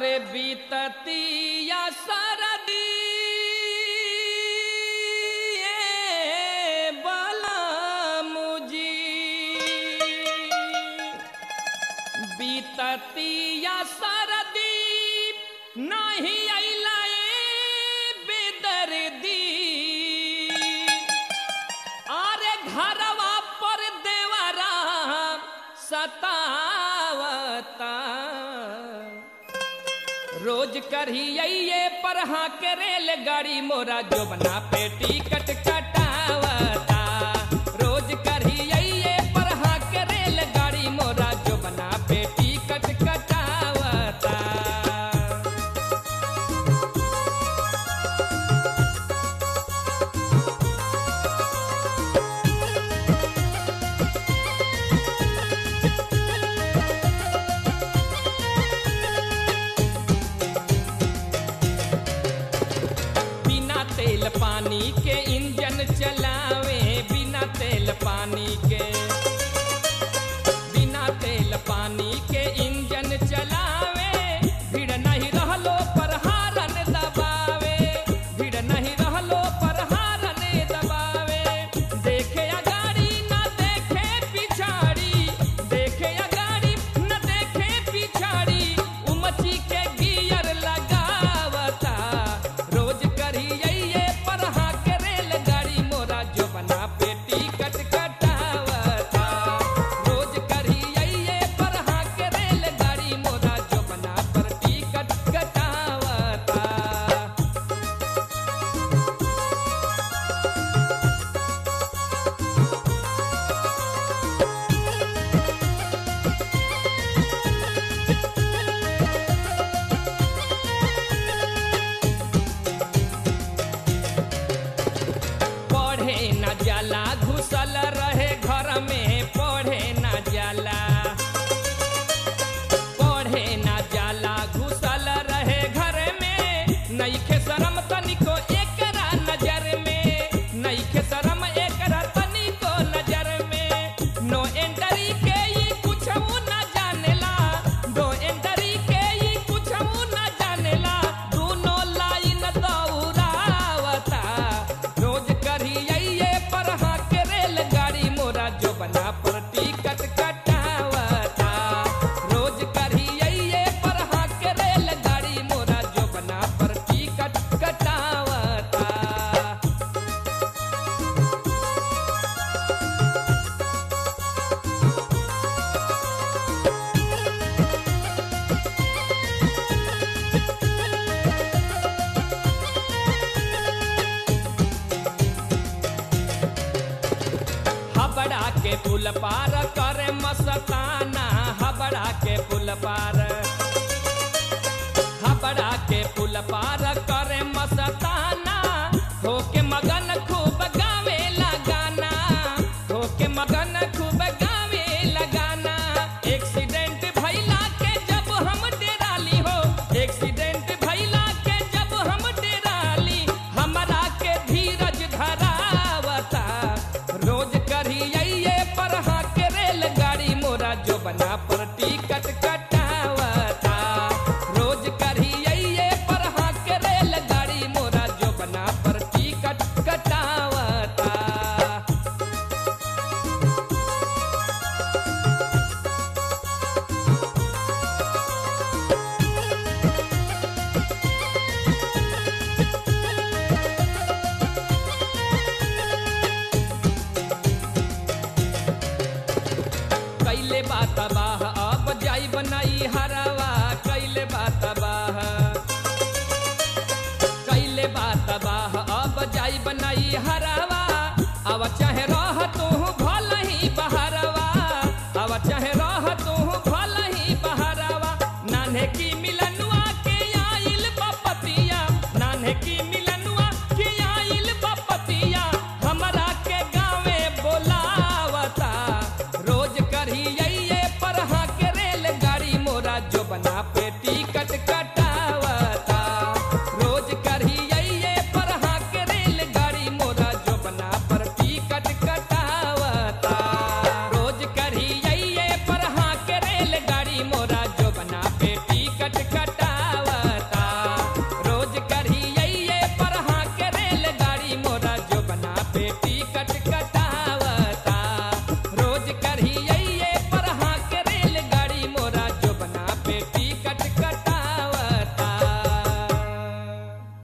अरे बीततिया सरदी बलमुजी बीततिया सरदी नहीं अइला बेदर्दी अरे घरवा पर देवरा सतावता रोज करिए पर हाँ के रेलगाड़ी मोरा जोबना पे टिकट कटावता रोज करिए पर हाँ के रेलगाड़ी मोरा जोबना पे टिकट कटावता बिना तेल पानी के इंजन चलावे बिना तेल पानी के बिना तेल पानी के इंजन चलावे भीड़ नहीं रहलो पर हारन दबावे भीड़ नहीं रहलो पर हारन दबावे देखे अगाड़ी न देखे पिछाड़ी देखे अगाड़ी न देखे पिछाड़ी उमची के गियर लगावता रोज करिए पर हाँ के रेलगाड़ी मोरा जो बना पे टिकट कटावता रोज करिए पर हाँ के रेलगाड़ी मोरा जो बना पर टिकट कटावता पढ़े न जाला घुसल रहे घर में पढ़े न जाला पढ़े न जाला घुसल रहे घर में नईखे शरम तनिको एकरा नजर में नईखे शरम एकरा तनिको नजर में नो एंट्री के ई कुछऊ न जानेला नो एंट्री के ई कुछऊ न जानेला दूनो लाइन दौड़ावता रोज करिए पर हाँ के रेलगाड़ी मोरा जो बना पर टिकट कटावता रोज करिए पर हाँ के रेलगाड़ी मोरा जो बना पर टिकट कटावता हबड़ा के पुल पार करे मस्ताना हबड़ा के पुल पार हबड़ा के पुल पार करे मस्ताना होके मगन खूब गावे लगाना होके मगन खूब गावे लगाना एक्सीडेंट भइला के जब हम डेराली हो एक्सीडेंट भइला के जब हम डेराली हमरा के धीरज धरावता रोज करिए पर हाँ के रेलगाड़ी मोरा जो बना पर टिकट कटावता रोज करिए पर हाँ के रेलगाड़ी मोरा जो बना पर टिकट कटावता कैले बात बाह अब जाई बनाई हरवा कैले बात बाह कैले बात बाह अब जाई बनाई हरवा अब चाहे रह तू भल ही बहरवा अब चाहे रह तू